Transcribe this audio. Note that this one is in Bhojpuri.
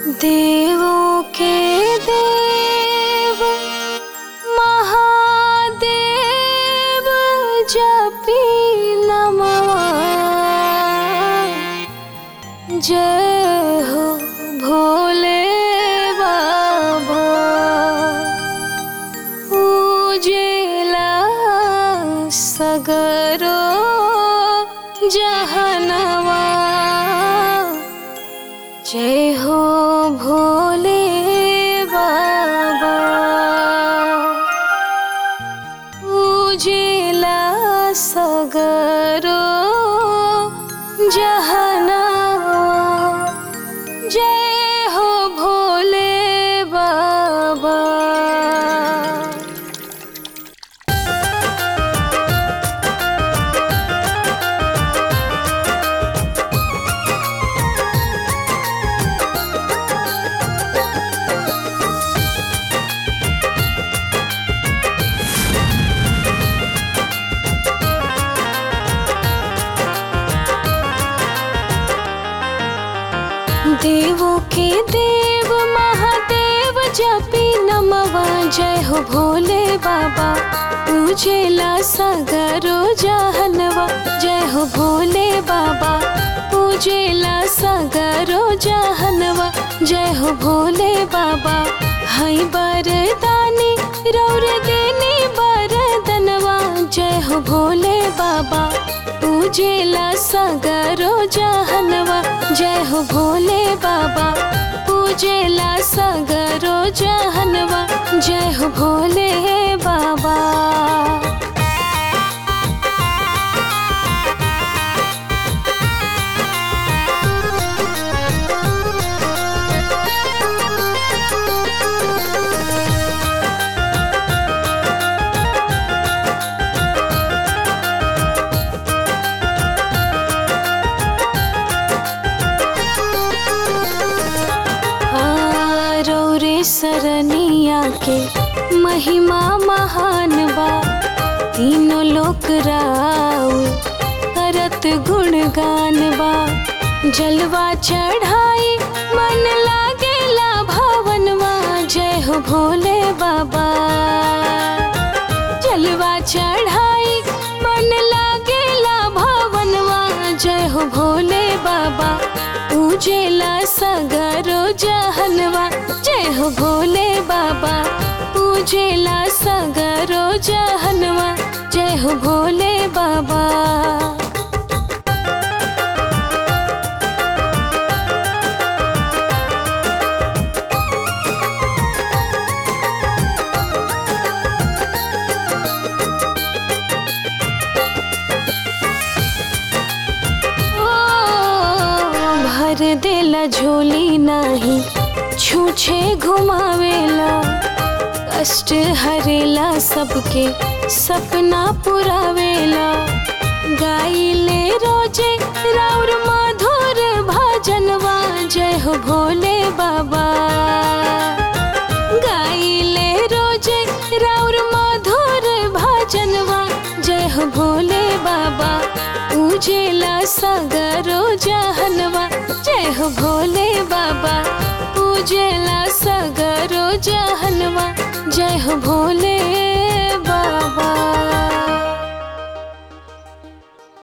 देवों के देव महादेव जपी नमः जय हो भोले बाबा पूजेला सगरो जहनवा जय हो भोले बाबा पूजेला सगरो जहनवा जय हो भोले बाबा देवों के देव महादेव जपी नमवा जय हो भोले बाबा पूजेला सगरो जहनवा जय हो भोले बाबा पूजेला सगरो जहनवा जय हो भोले बाबा हई बरदानी रौर देनी बरदनवा जय हो भोले बाबा पूजेला सगरो जहनवा जय हो भोले बाबा पूजेला सगरो जहनवा जय हो भोले बाबा रौरे सरनिया के महिमा महान बा तीनों लोक राउ करत गुणगान बा जलवा चढ़ाई मन लागेला भवनवा जय हो भोले बाबा जलवा चढ़ाई मन लागेला भवनवा जय हो भोले बाबा पूजेला सगरो जहनवा जय हो भोले बाबा पूजेला सगरो जहनवा जय हो भोले बाबा ओ, भर देला झोली नाही छूछे घुमावेला कष्ट हरेला सबके सपना पुरावेला गाइले रोजे राउर मधुर भजनवा जय हो भोले बाबा गाइले रोजे राउर मधुर भजनवा जय हो भोले बाबा पूजेला सगरो जहनवा जय हो भोले बाबा पूजेला सगरो जहनवा जय हो भोले